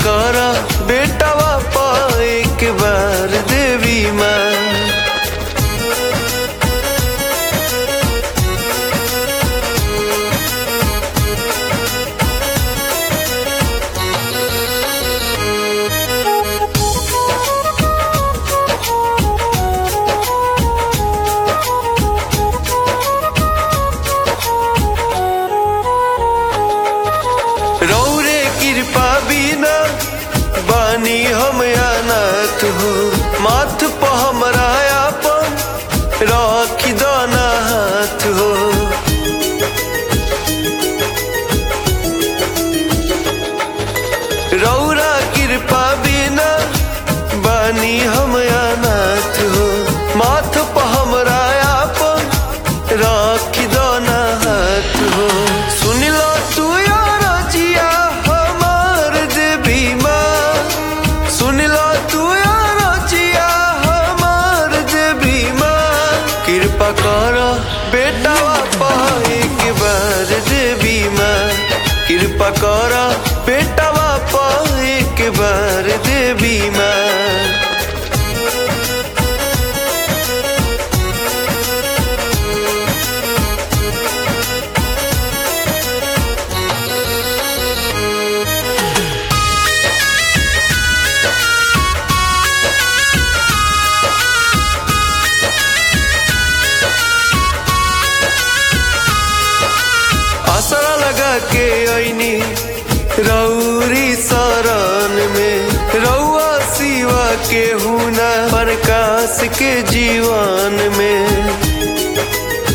कर बेटवा पा एक बार देवी माँ रौरे कृपा बिना बानी हम अनाथ हो माथ पर हमरा अपन रख दाना हाथ हो रौरा कृपा बिना बानी हम अनाथ हो माथ पर हमरा अपन रख दाना हाथ हो सुन लो तू यार जिया हमार देवी माँ सुन लो तू यार जिया हमार देवी माँ कृपा कर बेटा पा एक बार देवी माँ कृपा कर बेटा पा एक बार देवी माँ आसरा लगा के ऐनी रौरी शरण में रौआ सिवा के हुना प्रकाश के जीवन में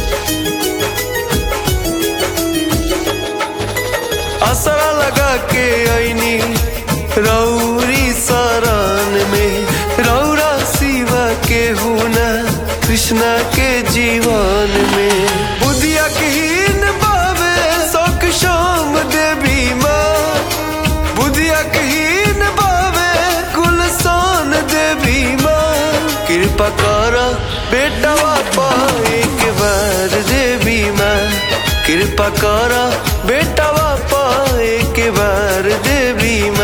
आसरा लगा के ऐनी रौरी शरण में रौरा सिवा के हुना कृष्णा के जीवन में बुधिया के हीन बाबे शोक शाम देवी माँ बुधिया के हीन बाबे गुलसान देवी माँ कृपा कर बेटा पा एक बार देवी माँ कृपा कर बेटा पा एक बार देवी